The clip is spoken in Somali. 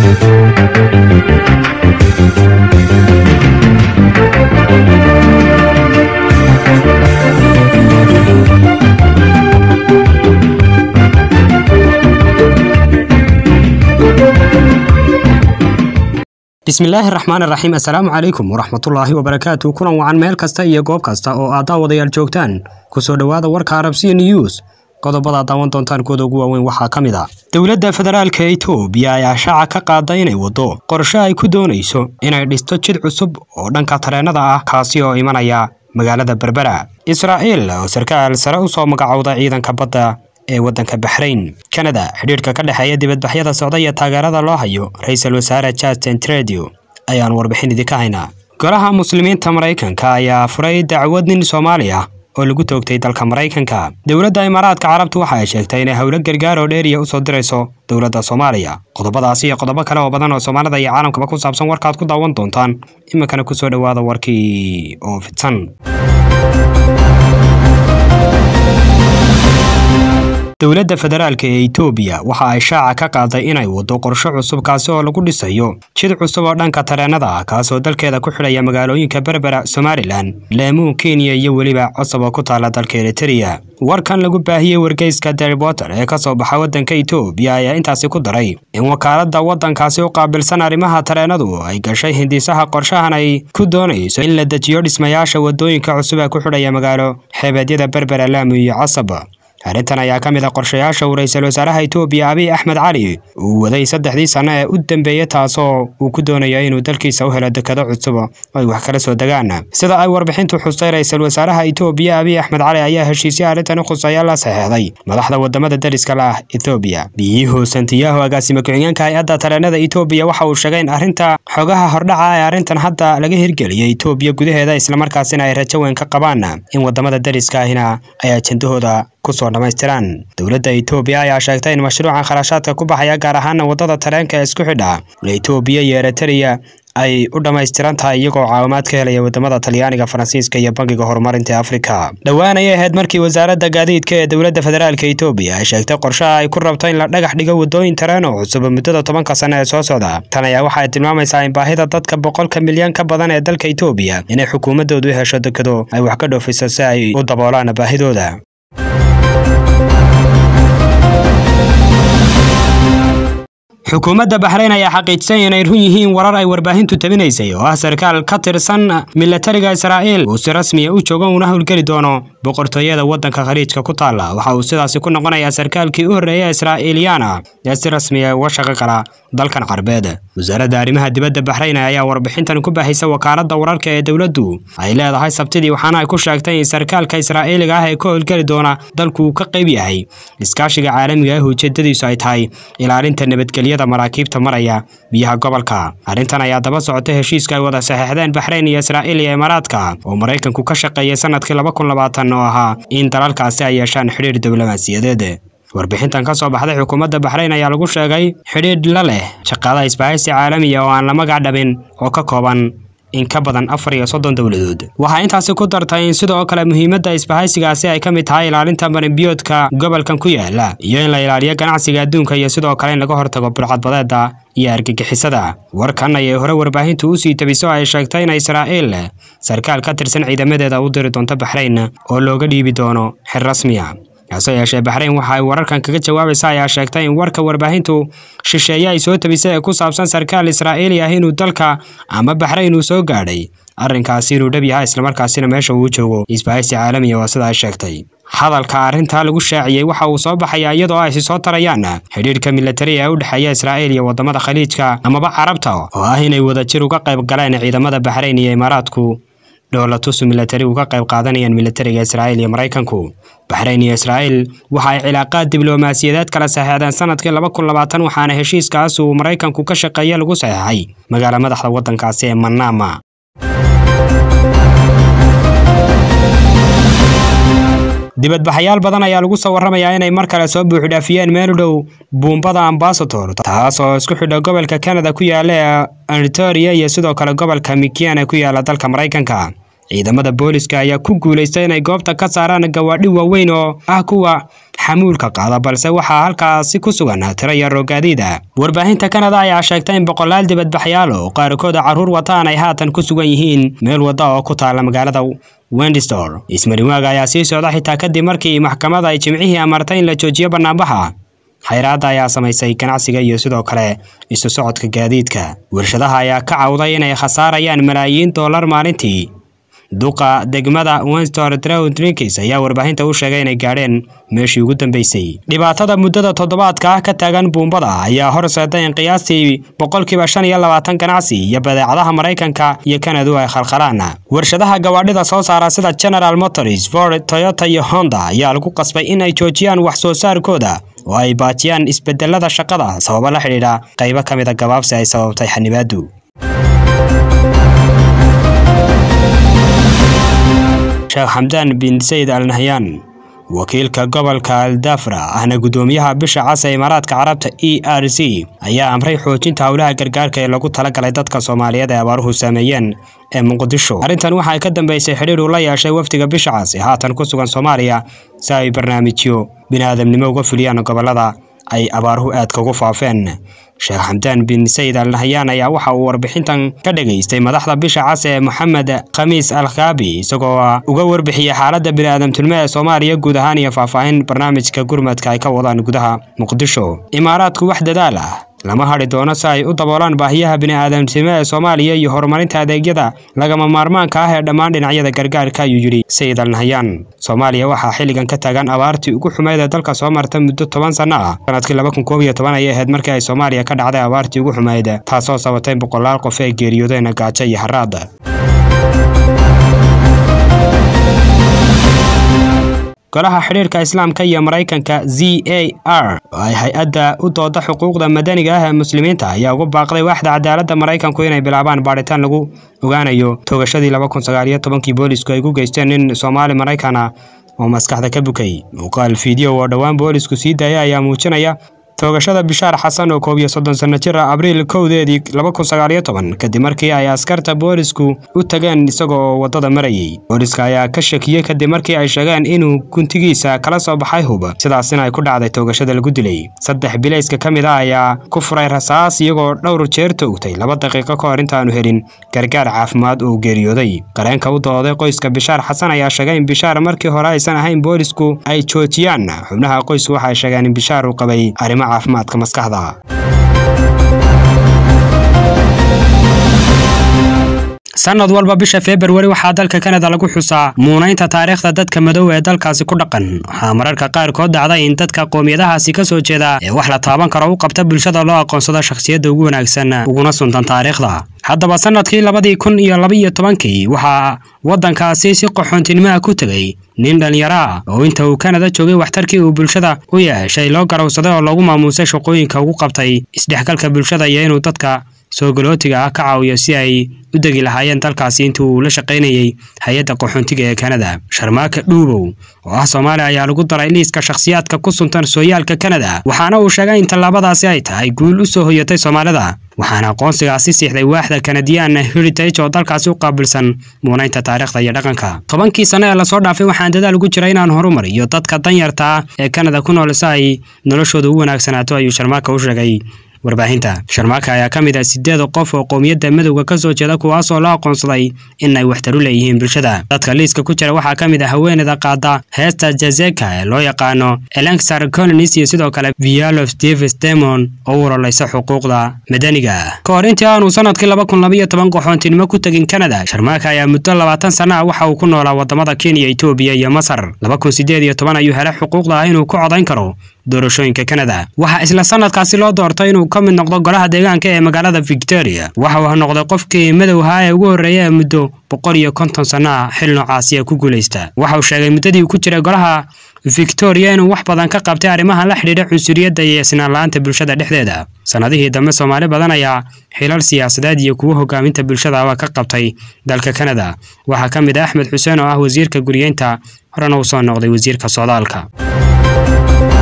bismillaahi raxmaan raxiim assalaamu calaykum waraxmatullaahi wabarakaatu kulan wacan meel kasta iyo goob kasta oo aad daawadayaal joogtaan kusoo dhowaada warka arabsiya news qodobada daawan doontaan kuwada ugu waaweyn waxaa ka mid ah dowladda federaalka etoobiya ayaa shaaca ka qaada inay waddo qorshe ay ku doonayso inay dhisto jid cusub oo dhanka tareennada ah kaasi oo imanaya magaalada berbera israa'iil oo sarkaal sare u soo magacowda ciidanka badda ee waddanka baxrayn kanada xidhiidhka ka dhexeeya dibadbaxyada socda iyo taageerada loo hayo ra-iisul wasaare justin tredio ayaan warbixin idinka haynaa golaha muslimiinta maraykanka ayaa furay dacwad nin soomaali ah oo lagu toogtay dalka maraykanka dowladda imaaraadka carabtu waxa ay sheegtay inay howlo gargaar oo dheeriya usoo dirayso dowladda soomaaliya qodobadaasi iyo qodobo kale oo badan oo soomaalida iyo caalamkaba ku saabsan warkaad ku daawan doontaan iminkana kusoo dhowaada warkii oo fidsan dowladda federaalka ee etoobiya waxa ay shaaca ka qaaday inay waddo qorshe cusub kaasi oo lagu dhisayo jid cusub oo dhanka tareennada ah kaasoo dalkeeda ku xidhaya magaalooyinka berbera somalilan laamuun kenya iyo weliba cosab oo ku taala dalka eritereya warkan lagu baahiyey wargeyska deriboter ee ka soo baxa waddanka etoobiya ayaa intaasi ku daray in wakaaladda waddankaasi u qaabilsan arrimaha tareennadu ay gashay hindisaha qorshahan ay ku doonayso in la dejiyo dhismayaasha waddooyinka cusub ee ku xidhaya magaalo xeebeedyada berbera laamu iyo casab arrintan ayaa ka mid ah qorshayaasha uu ra-iisul wasaaraha etoobiya abiy axmed cali uu waday saddexdii sanno ee u dambeeyey taasoo uu ku doonayo inuu dalkiisa u helo dekado cusub oo ay wax kala soo degaan sida ay warbixintu xustay ra-iisul wasaaraha etoobiya abiy axmed cali ayaa heshiisyo arrintan u khuseeya la saxeexday madaxda wadamada dariska la ah etoobiya biyihuu santiyahu agaasime ku-xigeenka hay-adda tareennada etoobiya waxa uu sheegay in arrinta xogaha hordhaca ee arrintan hadda laga hirgeliyay etoobiya gudaheeda islamarkaasina ay rajo weyn ka qabaan in wadamada dariska ahina ay ajendahooda kusoo dhammaystiraan dowladda etoobiya ayaa sheegtay in mashruucan kharashaadka ku baxaya gaar ahaana waddada tareenka ee isku xidha etoobiya iyo eritereya ay u dhammaystiran tahay iyagoo caawimaad ka helaya wadamada talyaaniga faransiiska iyo bangiga horumarinta ee afrika dhowaan ayay ahayd markii wasaaradda gaadiidka ee dowladda federaalka etoobiya ay sheegtay qorshaha ay ku rabto in la dhagax dhigo waddooyin tareen oo cusub muddada tobanka sano ee soo socda tan ayaa waxa ay tilmaamaysaa in baahida dadka boqolka milyan ka badan ee dalka etoobiya inay xukuumaddoodu hesho dekado ay wax ka dhoofiso si ay u daboolaan baahidooda xukuumadda baxrayn ayaa xaqiijisay inay run yihiin warar ay warbaahintu tabinaysay oo ah sarkaal ka tirsan milatariga israa'iil uu si rasmiya u joogo uuna howlgeli doono boqortooyada waddanka khaliijka ku taalla waxa uu sidaasi ku noqonayaa sarkaalkii u horreeya israa'iiliyaana ee si rasmiya uga shaqo gala dalkan carbeed wasaaradda arrimaha dibadda baxrayn ayaa warbixintan ku baahaysa wakaaladda wararka ee dowladdu ay leedahay sabtidii waxaana ay ku sheegtay in sarkaalka israa'iiliga ah ee ka howlgeli doona dalku uu ka qayb yahay iskaashiga caalamiga ah ujeedadiisu ay tahay ilaalinta nabadgelya maraakiibta maraya biyaha gobolka arrintan ayaa daba socota heshiiska ay wada saxeexdeen baxrayn iyo israa'iil iyo imaaraadka oo maraykanku ka shaqeeyay sanadkii laba kun labaatan oo ahaa in dalalkaasi ay yeeshaan xidhiir diblomaasiyadeed warbixintan ka soo baxday xukuumadda baxrayn ayaa lagu sheegay xidhiidh la leh shaqaada isbahaysi caalamiya oo aan la magac dhabin oo ka kooban in ka badan afar iyo soddon dowladood waxaa intaasi ku dartay in sidoo kale muhiimadda isbahaysigaasi ay ka mid tahay ilaalinta marinbiyoodka gobolkan ku yaala iyo in la ilaaliyo ganacsiga adduunka iyo sidoo kale in laga hortago burcadbadeeda iyo argagixisada warkan ayay hore warbaahintu usii tabiso ay sheegtay in israa'iil sarkaal ka tirsan ciidamadeeda u diri doonto baxrayn oo looga dhiibi doono xir rasmiya hase yeeshee baxrayn waxa ay wararkan kaga jawaabaysa ayaa sheegtay in warka warbaahintu shisheeye ay soo tabisay ee ku saabsan sarkaal israa'iili ah inuu dalka ama baxrayn uu soo gaadhay arrinkaasi inuu dhab yahay islamarkaasina meesha uu joogo isbahaysi caalamiya waa sida ay sheegtay hadalka arrintaa lagu shaaciyey waxa uu soo baxayaa iyadoo ay si soo tarayaan xidhiidhka milatari ee u dhexeeya israa'iil iyo waddamada khaliijka amaba carabta oo ah inay wadajir uga qayb galeen ciidamada baxrayn iyo imaaraadku dhoolatusu milatari uga qayb qaadanayaan milatariga israa'iil iyo maraykanku baxrayn iyo israa'iil waxa ay cilaaqaad diblomaasiyadeed kala saxeexdeen sanadkii laba kun labaatan waxaana heshiiskaas uu maraykanku ka shaqeeya lagu saxeexay magaala madaxda waddankaasi ee manama dibadbaxayaal badan ayaa lagu soo warramayaa inay mar kale soo buuxdhaafiyeen meel u dhow buumbada ambasador taas oo isku xidha gobolka canada ku yaala ee ontaria iyo sidoo kale gobolka mikian ee ku yaala dalka maraykanka ciidamada booliska ayaa ku guulaystay inay goobta ka saaraan gawaadhi waaweyn oo ah kuwa xamuulka qaada balse waxaa halkaasi ku sugan tiro yar oo gaadiida warbaahinta kanada ayaa sheegtay in boqolaal dibadbaxyaal oo qaarkooda carruur wataan ay haatan ku sugan yihiin meel wadda oo ku taala magaalada wendistor ismarinwaaga ayaa sii socda xitaa kadib markii maxkamada ay jimcihii amartay in la joojiyo banaanbaxa xayraadda ayaa samaysay ganacsiga iyo sidoo kale isu socodka gaadiidka warshadaha ayaa ka cawday inay khasaarayaan malaayiin dollar maalintii duqa degmada wenstor drowdrinkis ayaa warbaahinta u sheegay inay gaadheen meeshii ugu dambeysay dhibaatada muddada toddobaadka ah ka taagan buumbada ayaa horseeday in qiyaastii boqolkiiba shan iyo labaatan ganacsi iyo badeecadaha maraykanka iyo kanadu ay khalkhalaan warshadaha gawaadhida soo saara sida general motors ford toyota iyo honda ayaa lagu qasbay in ay joojiyaan wax soo saarkooda oo ay baajiyaan isbedelada shaqada sababo la xidhiidha qaybo ka mid a gabaabsi ay sababtay xanibaadu sheekh xamdaan bin sayid al nahyan wakiilka gobolka aldafra ahna guddoomiyaha bisha cas ee imaaraadka carabta e r c ayaa amray xoojinta howlaha gargaarka ee lagu talagalay dadka soomaaliyeed ee abaaruhu saameeyeen ee muqdisho arrintan waxa ay ka dambeysay xidhiir uu la yeeshay wafdiga bisha cas ee haatan ku sugan soomaaliya si ay barnaamijyo bini'aadamnimo uga fuliyaan gobollada ay abaaruhu aadka ugu faafeen sheekh xamdaan bin sayid al nahyan ayaa waxa uu warbixintan ka dhageystay madaxda bisha cas ee moxamed khamiis al khaabi isagoo uga warbixiyey xaaladda bini'aadamtinimo ee soomaaliya guud ahaan iyo faahfaahin barnaamijka gurmadka ay ka wadaan gudaha muqdisho imaaraadku wax dadaal ah lama hadhi doono si ay u daboolaan baahiyaha bini'aadamtinimo ee soomaaliya iyo horumarinta adeegyada lagama maarmaanka ah ee dhammaan dhinacyada gargaarka ayuu yidhi sayid al nahyan soomaaliya waxaa xilligan ka taagan abaartii ugu xumeyd ee dalka soo marta muddo toban sanno ah sanadkii laba kun koob iyo toban ayay ahayd markii ay soomaaliya ka dhacday abaartii ugu xumeyd taasoo sabatay boqolaal qof ee geeriyoodeen gaajo iyo haraad golaha xidhiirka islaamka iyo maraykanka z a r oo ay hay-adda u dooda xuquuqda madaniga ah ee muslimiinta ayaa ugu baaqday waaxda cadaaladda maraykanku inay bilaabaan baadhitaan lagu ogaanayo toogashadii laba kun sagaal iyo tobankii boolisku ay ku geysteen nin soomaali maraykan ah oo maskaxda ka bukay muuqaal fiideo oo dhowaan boolisku sii daaya ayaa muujinaya toogashada bishaar xasan oo koob iyo soddon sanno jir ah abriil kowdeedii laba kun sagaal iyo toban kadib markii ay askarta boolisku u tageen isagoo waddada marayay booliska ayaa ka shakiyey kadib markii ay sheegeen inuu guntigiisa kala soo baxay hub sidaasina ay ku dhacday toogashada lagu dilay saddex bilayska ka mid ah ayaa ku furay rasaas iyagoo dhowr jeer toogtay laba daqiiqo ka hor intaanu helin gargaar caafimaad oo geeriyooday qareenka u dooday qoyska bishaar xasan ayaa sheegay in bishaar markii hore aysan ahayn boolisku ay joojiyaan xubnaha qoysku waxay sheegeen in bishaar uu qabay arrimo caafimaadka maskaxda sanad walba bisha februari waxaa dalka kanada lagu xusaa muunaynta taariikhda dadka madow ee dalkaasi ku dhaqan waxaa mararka qaarkood dhacday in dadka qoomiyadahaasi ka soo jeeda ee wax la taaban karo u qabta bulshada loo aqoonsado shakhsiyadda ugu wanaagsan uguna suntan taariikhda haddaba sanadkii labadii kun iyo labaiyo tobankii waxaa waddankaasi si qaxoontinimoha ku tegey nin dhallinyaro ah oo inta uu kanada joogay waxtarkii uu bulshada u yeeshay loo garowsaday oo loogu maamuusay shaqooyinka ugu qabtay isdhexgalka bulshada iyo inuu dadka soo galootiga ah ka caawiyo si ay u degi lahaayeen dalkaasi intii uu la shaqaynayey hay-adda qaxoontiga ee kanada sharmaaka dhuubow oo ah soomaaliya ayaa lagu daray liiska shakhsiyaadka ku suntan sooyaalka kanada waxaana uu sheegay in tallaabadaasi ay tahay guul u soo hoyatay soomaalida waxaana aqoonsigaasi siixday waaxda kanadiyaan heritage oo dalkaasi u qaabilsan muunaynta taariikhda iyo dhaqanka tobankii sano ee lasoo dhaafay waxaan dadaal ugu jira inaan horumariyo dadka danyarta ah ee kanada ku nool si ay noloshooda u wanaagsanaato ayuu sharmaaka u sheegay warbaahinta sharmaaka ayaa ka mid ah sideed qof oo qowmiyadda madowga ka soo jeeda kuwaasoo la aqoonsaday in ay waxtaru leeyihiin bulshada dadka liiska ku jira waxaa ka mid ah haweeneyda qaada heesta jazeka ee loo yaqaano elenxar colonis iyo sidoo kale vialof davis demon oo u ololaysa xuquuqda madaniga ka hor intii aanu sanadkii laba kun labaiyo toban qaxoontinimo ku tegin kanada sharmaaka ayaa muddo labaatan sana ah waxa uu ku noolaa wadamada kenya etoobiya iyo masar laba kun sideed iyo toban ayuu helay xuquuqda ah inuu ku codayn karo doorashooyinka kanada waxaa isla sanadkaasi loo doortay inuu ka mid noqdo golaha deegaanka ee magaalada victoria waxa uu noqday qofkii madowhaa ee ugu horreeya ee muddo boqol iyo konton sanno ah xil noocaasi ku guulaysta waxa uu sheegay muddadii uu ku jiray golaha victoria inuu wax badan ka qabtay arrimaha la xidhiidha cunsuriyadda iyo isnaan la-aanta bulshada dhexdeeda sannadihii dambe soomaali badan ayaa xilal siyaasadeed iyo kuwo hogaaminta bulshadaaba ka qabtay dalka kanada waxaa ka mid ah axmed xuseen oo ah wasiirka guriyeynta horena uu soo noqday wasiirka socdaalka